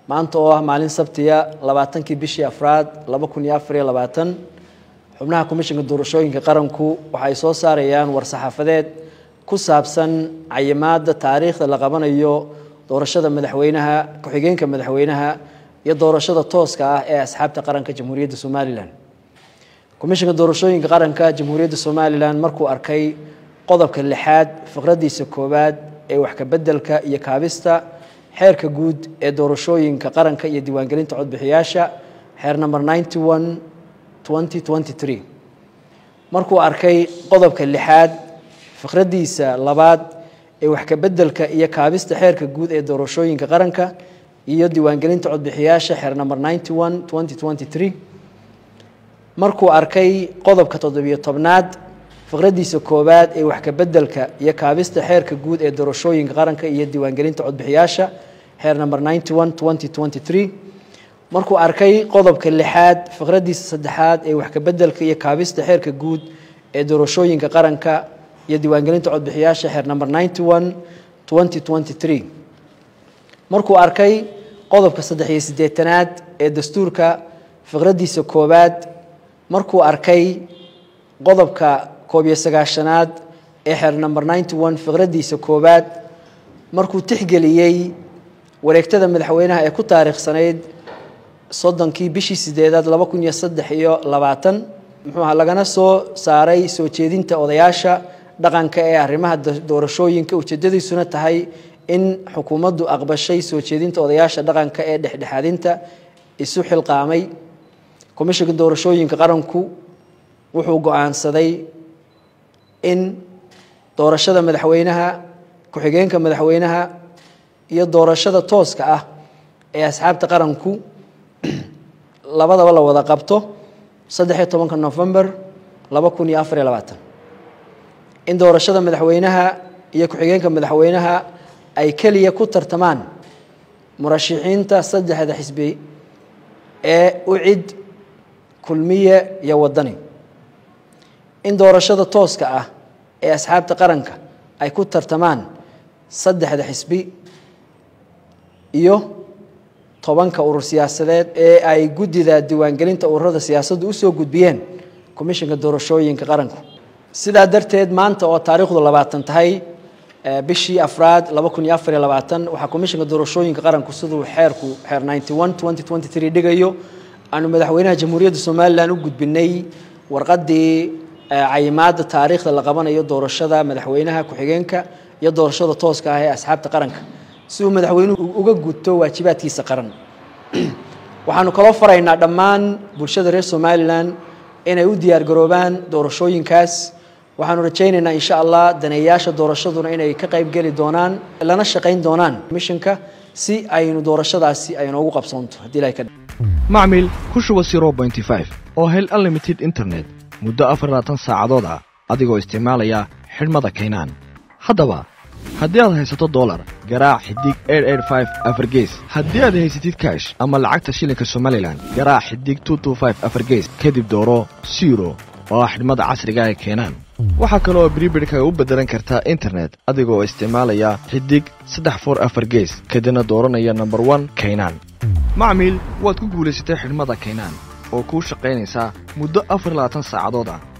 maanta oo ah maalin sabtiya labaatankii bishii afraad laba kun iyo afar iyo labaatan xubnaha komishinka doorashooyinka qaranku waxay soo saarayaan war-saxaafadeed ku saabsan cayimaada taariikhda la qabanayo doorashada madaxweynaha ku-xigeenka madaxweynaha iyo doorashada tooska ah ee asxaabta qaranka jamhuuriyadda somalilan komishinka doorashooyinka qaranka jamhuuriyadda somalilan markuu arkay qodobka lixaad fiqradiisa koowaad ee wax kabedelka iyo kaabista xeerka guud ee doorashooyinka qaranka iyo diiwaangelinta codbixiyaasha xeer number ninety one twenty twenty three markuu arkay qodobka lixaad fiqradiisa labaad ee wax kabedelka iyo kaabista xeerka guud ee doorashooyinka qaranka iyo diiwaangelinta codbixiyaasha xeer number ninety one twenty twenty three markuu arkay qodobka toddobiyo tobnaad fiqradiisa koowaad ee wax kabedelka iyo kaabista xeerka guud ee doorashooyinka qaranka iyo diiwaangelinta codbixiyaasha xeer number ninety one twenty twenty three markuu arkay qodobka lixaad fiqradiisa saddexaad ee wax kabedelka iyo kaabista xeerka guud ee doorashooyinka qaranka iyo diiwaangelinta codbixiyaasha xeer number ninety one twenty twenty three markuu arkay qodobka saddex iyo siddeetanaad ee dastuurka fiqradiisa koowaad markuu arkay qodobka koob iyo sagaashanaad ee xeer number ninety one fiqradiisa koowaad markuu tixgeliyey wareegtada madaxweynaha ee ku taariikhsanayd soddonkii bishii sideedaad laba kun iyo saddex iyo labaatan muxuuha lagana soo saaray soo jeedinta odayaasha dhaqanka ee arrimaha doorashooyinka ujeedadiisuna tahay in xukuumaddu aqbashay soo jeedinta odayaasha dhaqanka ee dhexdhexaadinta isu xilqaamay komishinka doorashooyinka qaranku wuxuu go-aansaday in doorashada madaxweynaha ku-xigeenka madaxweynaha iyo doorashada tooska ah ee asxaabta qaranku labadaba la wada qabto saddex iyo tobanka november laba kun iyo afar iyo labaatan in doorashada madaxweynaha iyo ku-xigeenka madaxweynaha ay keliya ku tartamaan murashixiinta saddexda xisbi ee ucid kulmiye iyo wadani in doorashada tooska ah ee asxaabta qaranka ay ku tartamaan saddexda xisbi iyo tobanka urur siyaasadeed ee ay guddida diiwaangelinta ururada siyaasaddu usoo gudbiyeen komishinka doorashooyinka qaranku sidaa darteed maanta oo taariikhdu labaatan tahay bishii afraad laba kun iyo afar iyo labaatan waxaa komishinka doorashooyinka qaranku siduu xeerku xeer ninety one twenty twenty three dhigayo aanu madaxweynaha jamhuuriyadda somalilan u gudbinay warqadii cayimaada taariikhda la qabanayo doorashada madaxweynaha ku-xigeenka iyo doorashada tooska ah ee asxaabta qaranka si uu madaxweynuhu uga gudto waajibaadkiisa qaran waxaanu kaloo faraynaa dhammaan bulshada reer somalilan inay u diyaargaroobaan doorashooyinkaas waxaanu rajaynaynaa insha allah daneeyaasha doorashaduna inay ka qayb geli doonaan lana shaqayn doonaan mishinka si aynu doorashadaasi ay noogu qabsoonto haddii ilahay ka macmil ku shuba zero bointy five oo hel unlimited internet muddo afar labaatan saacadood ah adigoo isticmaalaya xidhmada kaynaan haddaba haddii aad haysato dolar garaac xidig afargees haddii aad haysatid kaash ama lacagta shilinka somalilan garaac xidig afargees kadib dooro siro oo ah xidhmada casriga ee keenaan waxaa kale oo bribirhkaga u beddelan kartaa internet adigoo isticmaalaya xidig saddex for afar gees kadibna dooranaya nomber one kaynaan macmiil waad ku guulaysatay xidhmada kaynaan oo kuu shaqaynaysaa muddo afar labaatan saacadood ah